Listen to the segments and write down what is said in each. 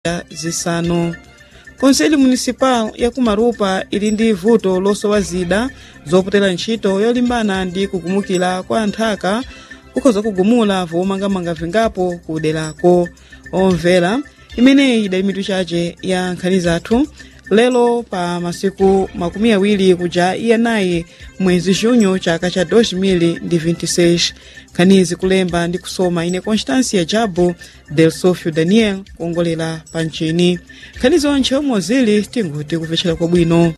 zisanu konseli municipal ya kumarupa ili ndi vuto losowa zida zopotera ntchito yolimbana ndi kugumukira kwa nthaka kukhoza kugumula vomangamanga vingapo kuderako omvera imeneyi idali mitu chache ya nkhani zathu lero pa masiku makumi awiri kuja iyanayi mwezi junho chaka cha 2026 nkhanizi kulemba ndi kusoma ine constância jabo del sofio daniel kuongolera pa mchini nkhani zonche omwe zili tinguti kupfecera kwabwino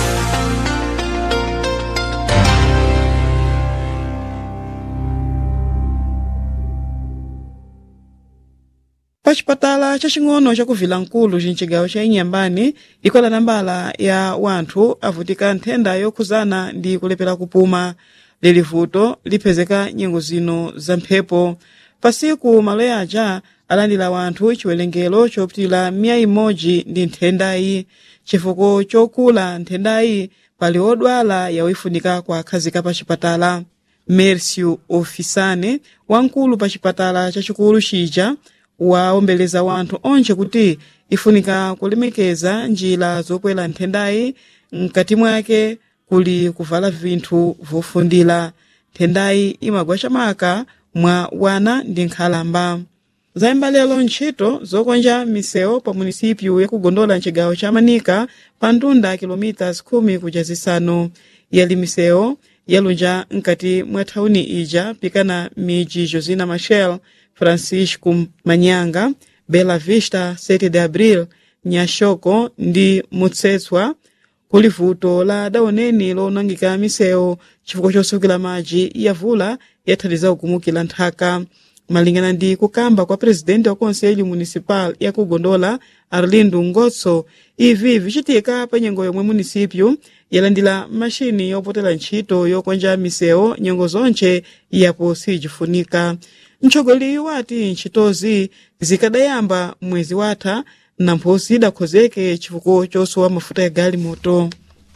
pa chipatala chacing'ono cha kuvilankulu cincigawo ca inyambani ikwela nambala ya wanthu avutika nthenda yokhuzana ndi kulepera kupuma lili vuto liphezeka nyengo zino za mphepo pasiku malo yaja alandira wanthu chiwerengero chopitira miya imodzi ndi nthendayi chifukwa chokula nthendayi pali odwala yawoifunika kuakhazika pa chipatala mercio ofisane wamkulu pa chipatala chachikulu chija waombeleza wanthu onche kuti ifunika kulemekeza njira zokwera nthendayi mkati mwake kuli kuvala vinthu vofundira nthendayi imagwa chamaka mwa wana ndi nkhalamba zayimba lero ntchito zokonja misewu pa munisipyu yakugondola mcigawo cha manika pa mtunda kilomitas 10 kuja zisanu yali misewu yalunja mkati mwa thawuni ija pikana miji josina machel francisco manyanga bela vista 7 de abril nyashoko ndi mutsetswa kuli vuto la daoneni lonangika misewu chifukwa chosukira madzi yavula yathandiza kugumukira nthaka malingana ndi kukamba kwa presidente wa konselho municipal yakugondola arlindo ngotso ivi vichitika pa nyengo yomwe munisipyu yalandira mashini yopotera ntchito yokonja misewu nyengo zonche yapo sijifunika mtsogoleri wati ntchitozi zikadayamba mwezi watha namphosi idakhozeke chifukwa chosowa mafuta ya galimoto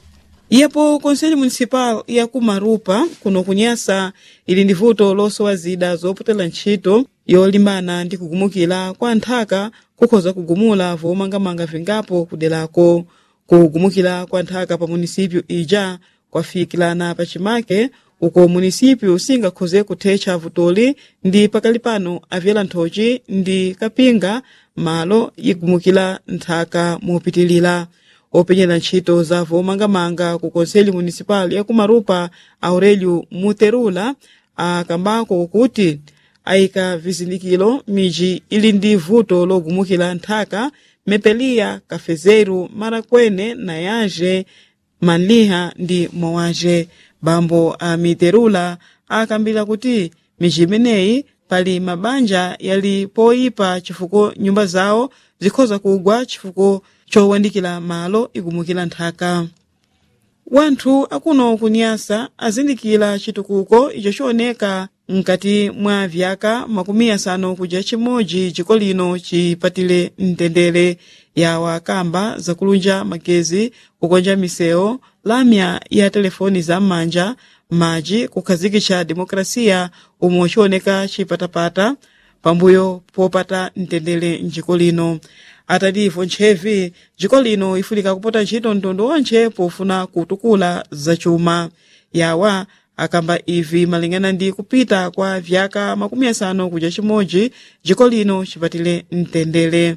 yapo konselho municipal ya kumarupa kuno kunyasa ili ndi vuto losowa zida zopotera ntchito yolimbana ndi kugumukira kwa nthaka kukhoza kugumula vomangamanga vingapo kuderako kugumukira kwa nthaka pa munisipyu ija kwafikirana pa chimake uko munisipyu singakhoze kuthetsa vutoli ndi pakali pano avyera nthochi ndi kapinga malo igumukira nthaka mopitilira openyera ntchito za vomangamanga ku konseli municipal ya kumarupa aurelio muterula akambako kuti ayika vizindikiro miji ili ndi vuto logumukira nthaka mepeliya kafezeru marakwene nayaje manliha ndi mowaje bambo a miterula akambira kuti miji imeneyi pali mabanja yali poyipa chifukwa nyumba zawo zikhoza kugwa chifukwa chowandikira malo igumukira nthaka wanthu akuno kunyasa azindikira chitukuko icho chioneka mkati mwa vyaka makumi asanu kuja chimodzi chiko lino chipatire mtendere ya wakamba zakulunja magezi kukonja misewu lamya ya telefoni za m'manja madzi kukhazikitsa demokrasiya umwe chioneka chipatapata pambuyo popata mtendere mdziko lino atativo ntchevi dziko lino ifunika kupota ntchito mtundu onche pofuna kutukula zachuma yawa akamba ivi malingana ndi kupita kwa vyaka makumi asanu kuja chimodzi dziko lino chipatire mtendere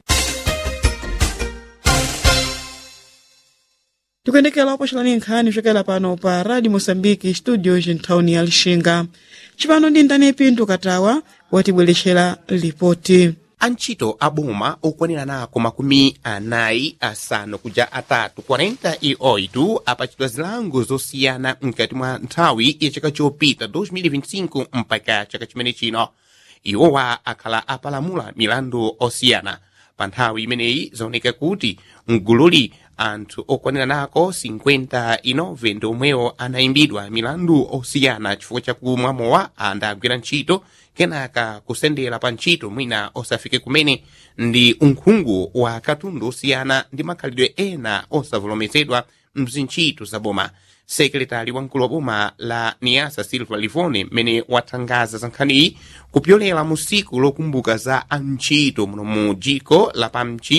tikuyendekera opochelani nkhani kuchokera pano pa radio mosambiki studio ntawuni ya lixinga cipano ndi ndani pinto katawa watibwerexera lipoti antchito aboma okwanira nako makumi anayi asanu kuja atatu 48 apachitwa zilango zosiyana mkati mwa nthawi ya chaka chopita 2025 mpaka chaka chimene chino iwowa akhala apalamula milandu osiyana pa nthawi imeneyi zaoneka kuti mgululi anthu okwanira nako 59 ndi omwewo anayimbidwa milandu osiyana chifukwa chakumwa mowa andagwira ntchito kenaka kusendera pa ntchito mwina osafike kumene ndi unkhungu wa katundu osiyana ndi makhalidwe ena osavomerezedwa mzintchito za boma sekretari wamkulu wa boma la niasa silva livone mmene wathangaza za nkhaniyi kupyolera mu siku lokumbuka za antchito muno mu dziko lapamchi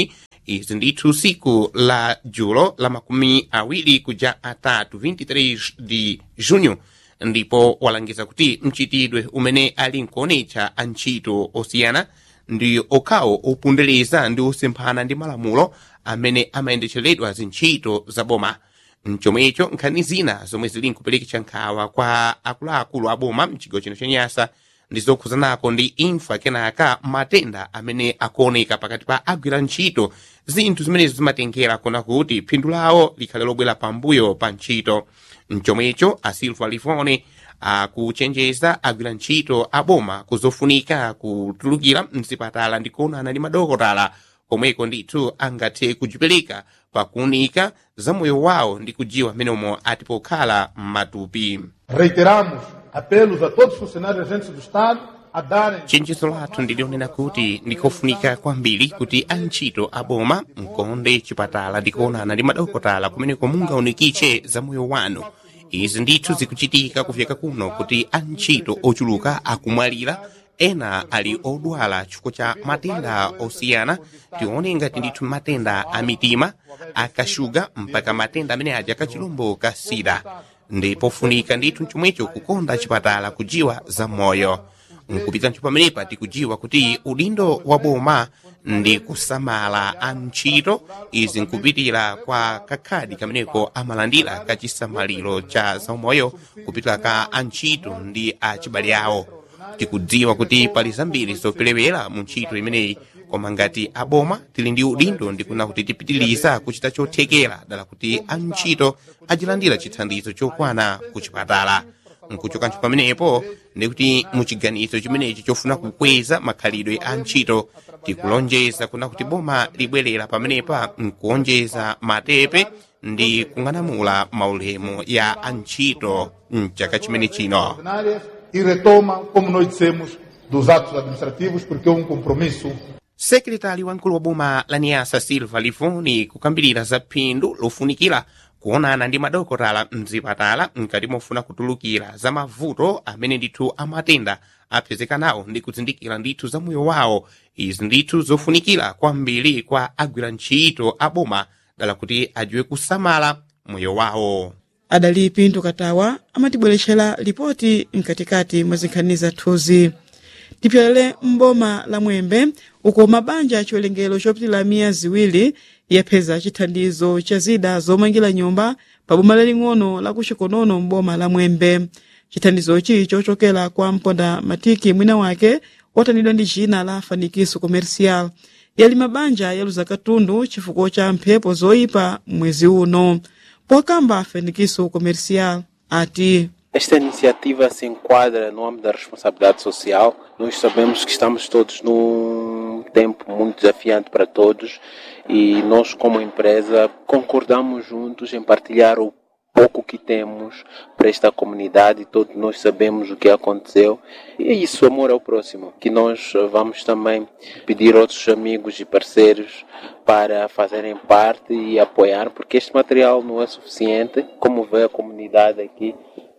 izi ndithu siku la julo la makumi awiri kuja atatu 23 di junho ndipo walangiza kuti mchitidwe umene ali nkuonetsa antchito osiyana ndi okhawo opundereza ndi osemphana ndi malamulo amene amayendetseredwa zintchito za boma mchomwecho nkhani zina zomwe zili nkupeleketsa nkhawa kwa akuluakulu a boma mchigawo chino cha nyasa ndi zokhuzanako ndi imfa kenaka matenda amene akuoneka pakati pa agwira ntchito zinthu zimenezo zimatengera kona kuti phindu lawo likhale lobwera pambuyo pa ntchito mchomwecho a silva lifone akuchenjeza agwira ntchito aboma kuzofunika kutulukira mzipatala ndi kuonana ndi madokotala komweko ndithu angathe kujipereka pakuunika za moyo wawo ndi kujiwa mmenemo ati pokhala m'matupi Reiteramos apelos a todos os funcionários e agentes do Estado a darem chenjezo lathu ndilionena kuti ndikofunika kwambiri kuti antchito aboma mkonde chipatala ndi kuonana ndi madokotala kumeneko mungaunikitche za moyo wanu izi ndithu zikuchitika kufika kuno kuti antchito ochuluka akumwalira ena ali odwala chifukwa cha matenda osiyana tione ngati ndithu matenda a mitima akashuga mpaka matenda amene aja kachilombo ka sida ndipofunika ndithu chomwecho kukonda chipatala kujiwa za moyo nkupita ntchito pamenepa tikujiwa kuti udindo wa boma ndi kusamala antchito izi nkupitira kwa kakhadi kameneko amalandira kachisamaliro cha zaumoyo kupitira ka antchito ndi achibale awo tikudziwa kuti pali zambiri zoperewera mu ntchito imeneyi koma ngati aboma tili ndi udindo ndikuna kuti tipitiriza kuchita chothekera dala kuti antchito ajilandira chithandizo chokwana ku chipatala nkuchoka ntchito pamenepo ndikuti muchiganizo chimenechi chofuna kukweza makhalidwe a ntchito tikulonjeza kuna kuti boma libwerera pamenepa nkuonjeza matepe ndi kung'anamula maulemu ya antchito mchaka chimene chino ordinárias e retoma, como nós dissemos, dos atos administrativos, porque é um compromisso sekretari wamkulu wa boma la niasa silva livoni kukambirira za phindu lofunikira kuonana ndi madokotala mzipatala mkati mofuna kutulukira za mavuto amene ndithu amatenda apezekanawo ndi kuzindikira ndithu za moyo wawo izi ndithu zofunikira kwambiri kwa agwira ntchito aboma dala kuti ajiwe kusamala moyo wawo adali pinto katawa amatibweretchera lipoti mkatikati mwa zinkhani zathuzi tipyolere m'boma la mwembe uko mabanja chiwerengero chopitilira miya ziwiri yapeza chithandizo cha zida zomangira nyumba pa boma laling'ono la kuchikonono m'boma la mwembe chithandizochi chochokera kwa mponda matiki mwina wake otanidwa ndi china la fanikiso comercial yali mabanja yaluza katundu chifukwa cha mphepo zoyipa mwezi uno pokamba fanikiso comercial ati Esta iniciativa se enquadra no âmbito da responsabilidade social. Nós sabemos que estamos todos num tempo muito desafiante para todos e nós, como empresa, concordamos juntos em partilhar o pouco que temos para esta comunidade. Todos nós sabemos o que aconteceu e é isso, amor ao próximo. Que nós vamos também pedir a outros amigos e parceiros para fazerem parte e apoiar, porque este material não é suficiente. Como vê a comunidade aqui,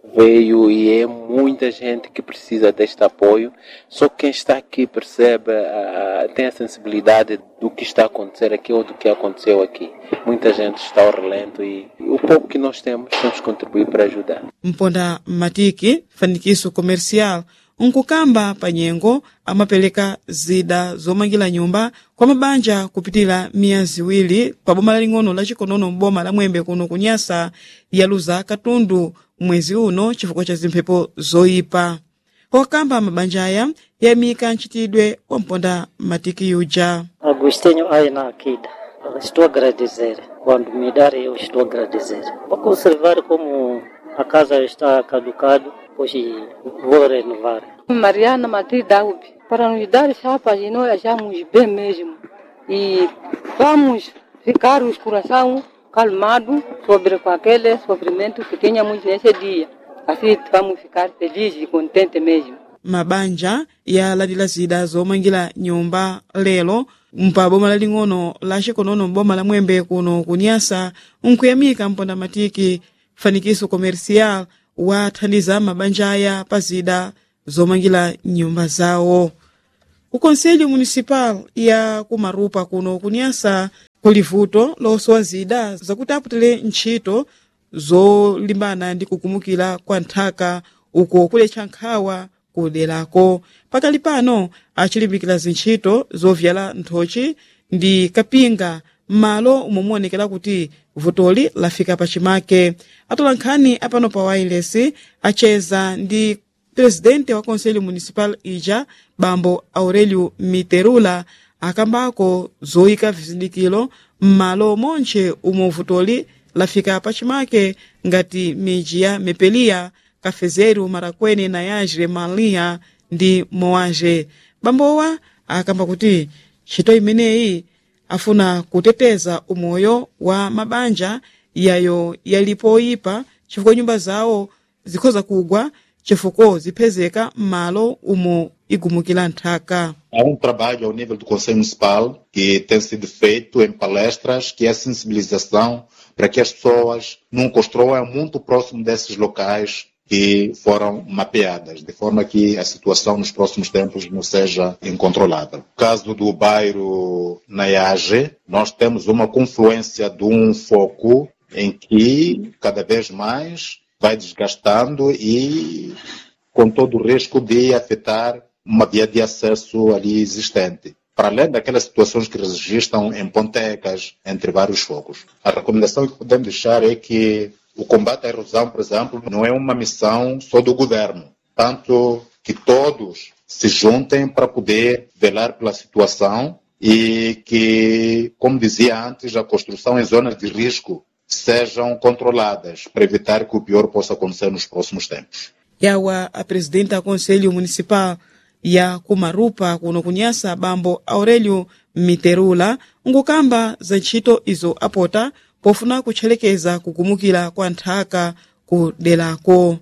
veio e é muita gente que precisa deste apoio. Só quem está aqui percebe, ah, tem a sensibilidade do que está a acontecer aqui ou do que aconteceu aqui. Muita gente está ao relento e, e o pouco que nós temos, temos que contribuir para ajudar. mponda matiki fanikiso comercial nkukamba pa nyengo amapereka zida zomangira nyumba kwa mabanja kupitira miya ziwiri pa boma laling'ono la chikonono m'boma la mwembe kuno kunyasa yaluza katundu mwezi uno chifukwa cha zimphepo zoyipa okamba mabanja aya yamika ntchitidwe wa mponda matiki yuja Agostinho Aina Akida. Estou a agradecer. Quando me darem, eu estou a agradecer. Vou conservar como a casa está caducado, pois vou renovar. Mariana Madri Daub, para nos dar chapa e nós achamos bem mesmo. E vamos ficar os coração calmado sobre aquele sofrimento que tínhamos nesse dia. Assim vamos ficar felizes e contentes mesmo. mabanja yalandira zida zomangira nyumba lero mpa boma laling'ono la chikonono m'boma la mwembe kuno kunyasa nkuyamika mponda matiki fanikiso comercial wathandiza mabanja aya pa zida zomangira nyumba zawo ukonselho municipal ya kumarupa kuno kunyasa kuli vuto losowa zida zakuti aputire ntchito zolimbana ndi kukumukira kwa nthaka uko kuletcha nkhawa kuderako pakali pano achilimbikira zintchito zovyala nthochi ndi kapinga m'malo umwe muonekera kuti vutoli lafika pachimake atola nkhani apano pa wireless acheza ndi presidente wa conselho municipal ija bambo aurelio miterula akambako zoyika vizindikiro m'malo monche umwe vutoli lafika pachimake ngati miji ya mepeliya kafezeru marakwene na yajre maliya ndi moaje bambowa akamba kuti ntchito imeneyi afuna kuteteza umoyo wa mabanja yayo yalipo oyipa chifukwa nyumba zawo zikhoza kugwa chifukwa ziphezeka m'malo umo igumukira nthaka Há um trabalho ao nível do Conselho Municipal que tem sido feito em palestras, que é a sensibilização para que as pessoas não construam muito próximo desses locais que foram mapeadas, de forma que a situação nos próximos tempos não seja incontrolável. No caso do bairro Nayage, nós temos uma confluência de um foco em que cada vez mais vai desgastando e com todo o risco de afetar uma via de acesso ali existente. Para além daquelas situações que registram em pontecas, entre vários focos. A recomendação que podemos deixar é que o combate à erosão, por exemplo, não é uma missão só do governo. Tanto que todos se juntem para poder velar pela situação e que, como dizia antes, a construção em zonas de risco sejam controladas para evitar que o pior possa acontecer nos próximos tempos. yawa a presidente da conselho municipal ya kumarupa kuno kunyasa bambo aurelio miterula ngukamba za ntchito izo apota pofuna kutchelekeza kukumukira kwa nthaka ku derako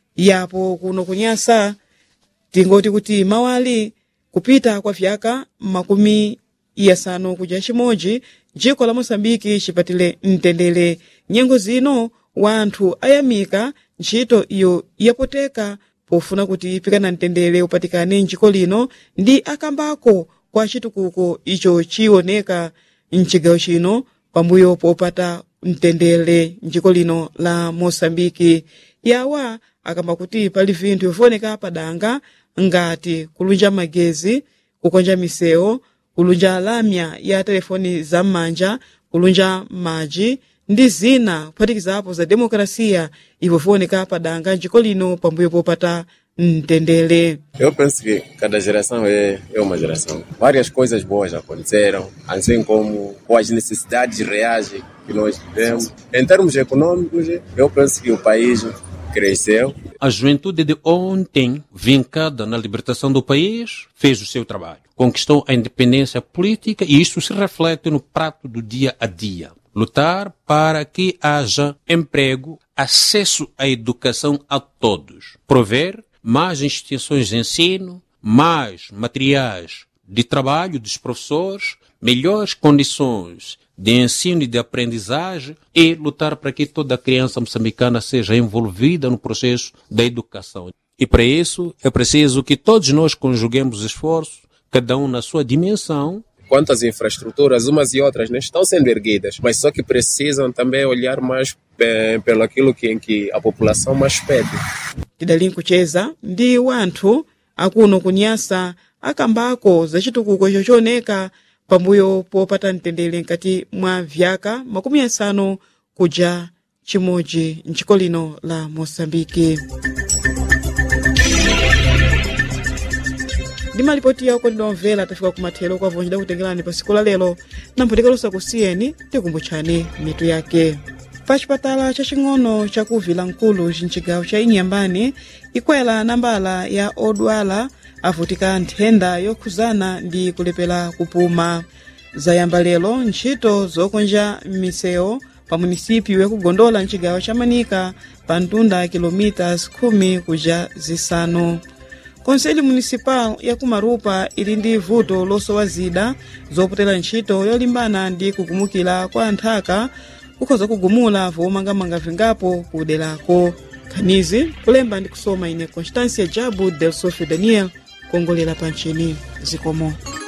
yapo kuno kunyasa tingoti kuti mawali kupita kwa vyaka makumi yasanu kuja chimodzi dziko la mosambiki chipatile mtendere nyengo zino wanthu ayamika ntchito iyo yapoteka pofuna kuti pikana mtendere upatikane mdziko lino ndi akambako kwa chitukuko icho chioneka mchigawo chino pambuyo popata mtendere mdziko lino la mosambiki yawa akamba kuti pali vinthu vyooneka padanga ngati kulunja magezi kukonja misewu kulunja lamya ya telefoni za m'manja kulunja madzi ndi zina kuphatikizapo za demokrasiya ivo vyooneka padanga mdziko lino pambuyo popata mtendere Eu penso que cada geração é, é uma geração. Várias coisas boas aconteceram, assim como com as necessidades reais que nós tivemos. Em termos econômicos, eu penso que o país cresceu. A juventude de ontem, vincada na libertação do país, fez o seu trabalho. Conquistou a independência política e isso se reflete no prato do dia a dia. Lutar para que haja emprego, acesso à educação a todos. Prover mais instituições de ensino, mais materiais de trabalho dos professores, melhores condições de ensino e de aprendizagem e lutar para que toda criança moçambicana seja envolvida no processo da educação. E para isso é preciso que todos nós conjuguemos esforços, cada um na sua dimensão, Quanto às infraestruturas, umas e outras né, estão sendo erguidas, mas só que precisam também olhar mais eh, pelo aquilo que, em que a população mais pede. tidali nkucheza ndi wanthu akuno kunyasa akambako za chitukuko chochioneka pambuyo popata mtendere nkati mwa vyaka makumi asanu kuja chimodzi mdziko lino la mosambiki ndi malipoti yawo kodi omvera tafika kumathero kwa vonji dakutengerani pa siku la lero namphotekalosa kusiyeni tikumbutchani mitu yake pa chipatala chaching'ono chakuvila nkulu mchigawo cha inyambani ikwela nambala ya odwala avutika nthenda yokhuzana ndi kulepera kupuma zayamba lero ntchito zokonja misewu pa munisipiyu yakugondola mchigawo cha manika pa mtunda kilomitas khumi kuja zisanu konseli municipal ya kumarupa ili ndi vuto losowa zida zopotera ntchito yolimbana ndi kukumukira kwa nthaka kukhoza kugumula vomangamanga vingapo kuderako khanizi kulemba ndi kusoma ine constância jabu del sofio daniel kuongolera pa nchini zikomo